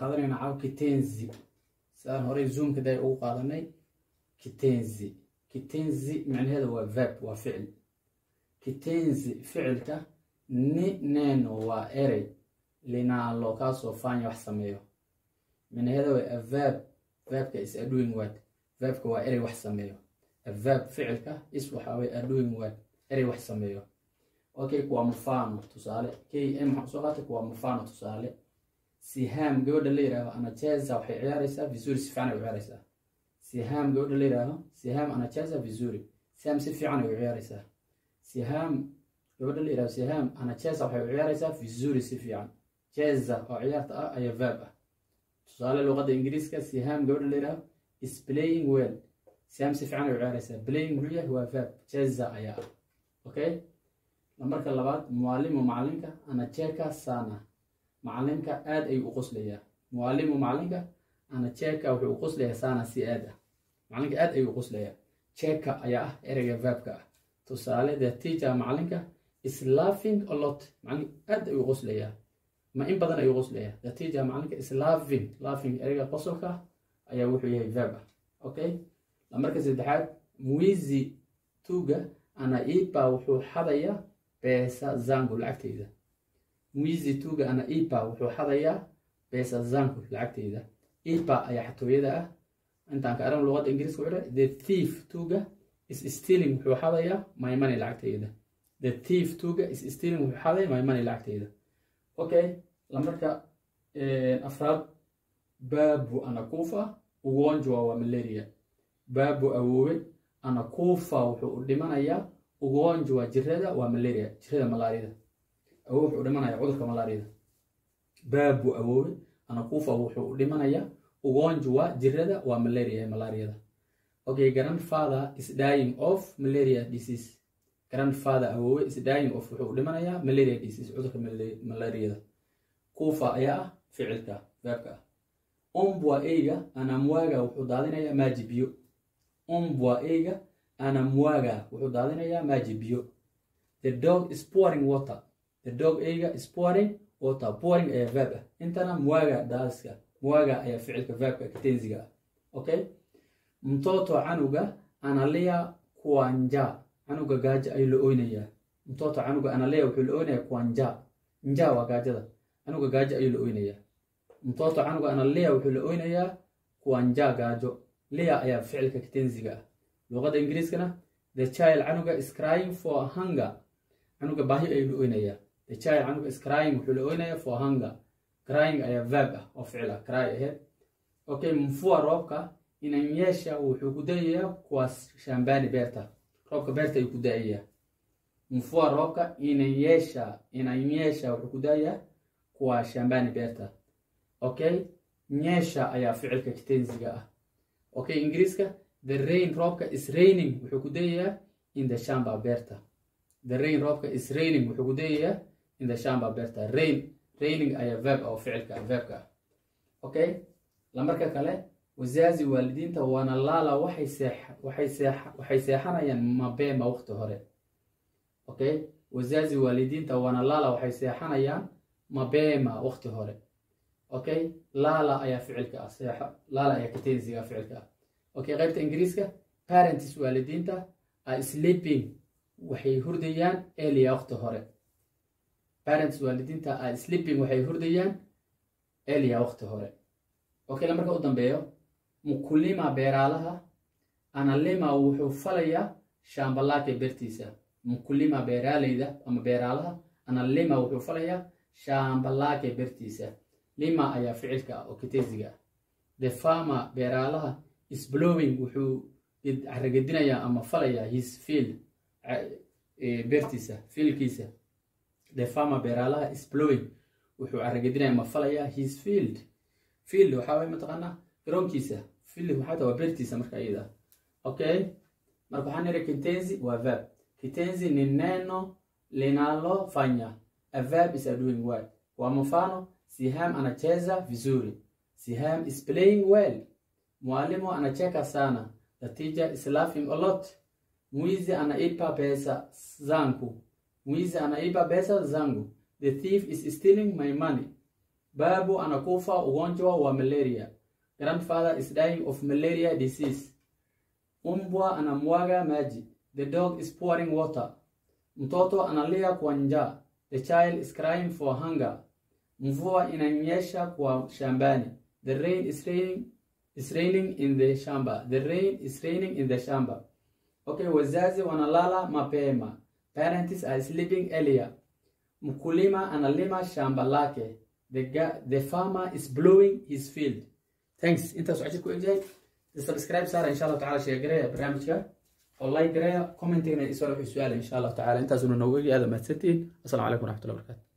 qaadanaynaa caaw kitenzi sidaan horey zoomka day ugu qaadanay kitenzi kitenzi micnaheeda waa verb waa ficil kitenzi ficilka ni neno waa erey linalo kaasoo fanya wax sameeyo micnaheeda waa a verb verbka is a doing word verbka waa erey wax sameeyo a verb ficilka is waxaa way a doing word erey wax sameeyo okay kuwaa mufano tusaale k m waxaan soo qaatay kuwaa mufano tusaale siham gabadha la yidhaaho anacheza waxay ciyaaraysaa vizuri si fiican ay u ciyaaraysaa siham gabadha la yidhaaho siham anacheza vizuri siham si fiican ay u ciyaaraysaa siham gabadha la yidhaaho siham anacheza waxay u ciyaaraysaa vizuri si fiican cheza oo ciyaarta ah ayaa verb ah tusaale luqadda ingiriiska siham gabadha la yidhaaho is playing well siham si fiican ay u ciyaaraysaa playing muxuu yahay waa verb cheza ayaa ah okay marka labaad mualimu macalinka anacheka sana macalinka aad ayuu u qoslayaa mualimu macalinka anacheka wuxuu u qoslayaa sana si aad ah macalinka aad ayuu u qoslayaa cheka ayaa ah ereyga verbka ah tusaale the teacher macalinka is laughing a lot macalinka aad ayuu u qoslayaa ma in badan ayuu qoslayaa the teacher macalinka is laughing laughing ereyga qosolka ah ayaa wuxuu yahay verb ah okay marka saddexaad muizi tuga anaipa wuxuu xadayaa beesa zangu lacagteyda muizi tuga ana ipa wuxuu xadayaa beesa zangu lacagteyda ipa ayaa xatooyada ah intaan ka aran luqadda ingiriiska wuxuu the thief tuga is stealing wuxuu xadayaa my money lacagteyda the thief tuga is stealing wuxuu xadaya my money lacagteyda okay lamarka afraad babu anakufa ugonjwa waa malaria babu awoowe anakufa wuxuu u dhimanayaa ugonjwa jirada waa malaria jirada malaariyada awowe wuxuu dhimanaya cudurka malaariyada baabu awoowe anakufa wuxuu u dhimanaya ugonjwa jirada waa malaria malaariyada okay grandfather is dying of malaria disease grandfather awoowe is dying of wuxuu u dhimanayaa malaria disease cudurka malaariyada kufa ayaa ah ficilka verbka ah umbwa eyga anamwaga wuxuu daadinayaa maaji biyo umbwa eyga anamwaga wuxuu daadinayaa maaji biyo the dog is pouring water the dog eyga is pouring water pouring ayaa verb ah intana mwaga daadiska mwaga ayaa ficilka verbka kitenziga ah okay mtoto canuga analia kuanja canuga gaajo ayuu la oynayaa mtoto canuga analia wuxuu la oynayaa kuanja nja waa gaajada canuga gaajo ayuu la oynayaa mtoto canuga analia wuxuu la oynayaa kuanja gaajo lia ayaa ficilka kitenziga ah luqadda ingiriiskana the child canuga is crying for hunger canuga baahi ayuu la oynayaa the child canuga is crying wuxuu la oynayaa for hunger crying ayaa verb ah oo ficil ah cry ahead okay mfua roobka inanyesha wuxuu ku dayayaa kuwaas shambani beerta roobka beerta ayuu ku daayayaa mfua roobka inanyesha inanyesha wuxuu ku daayayaa kuwa shambani beerta okay nyesha ayaa ficilka kitenziga ah okay ingiriiska the rain roobka is raining wuxuu ku dayayaa in the shamba beerta the rain roobka is raining wuxuu ku dayayaa in the shamba beerta rain raining ayaa verb oo ficilka verbka ah okay lamarka kale wasaazi waalidiinta waana laala waxay seex waxay seex waxay seexanayaan mabema waqti hore okay wasaazi waalidiinta waana laala waxay seexanayaan mabema waqti hore okay laala ayaa ficilka ah seexa laala ayaa katensiga ficilka ah okay qaybta ingiriiska parents waalidiinta are sleeping waxay hurdayaan elia waqti hore parents waalidiinta are sleeping waxay hurdayaan elia waqti hore okay la marka u dambeeyo mukulima beeraalaha analima wuxuu falayaa shambalaake beertiisa mukulima beeraaleyda ama beeraalaha analima wuxuu falayaa shambalaake beertiisa lima ayaa ficilka ah oo kitensiga ah the farmer beeraalaha is blowing wuxuu caragedinayaa ama falayaa his field beertiisa fiilkiisa the farmer beeraalaha is blowing wuxuu caragedinaya ama falayaa his field field waxaa way mataqaanaa garoonkiisa field waxaa taa waa beertiisa marka iyada okay marka waxaan niri kitenzi waa verb kitenzi ni neno linalofanya a verb is a doing word kwa mfano siham anacheza vizuri siham is playing well mwalimu anacheka sana the teacher is laughing a lot mwizi anaipa pesa zangu mwizi anaipa pesa zangu the thief is stealing my money babu anakufa ugonjwa wa malaria grandfather is dying of malaria disease umbwa anamwaga maji the dog is pouring water mtoto analia kwa njaa the child is crying for hunger mvua inanyesha kwa shambani the rain is raining, is raining in the shamba the rain is raining in the shamba okay wazazi wanalala mapema parents are sleeping earlier mkulima analima shamba lake the, ga- the farmer is blowing his field thanks intaas waxaa jir ku egyahay subscribe saara insha allahu tacala sheegareya barnaamijka oo like gareya commentigana isoo wixii su-aala insha allahu tacala intaasuna noogu egyahay aada mahadsantihiin assalaamu calaykum waraxmatullahi wabarakatu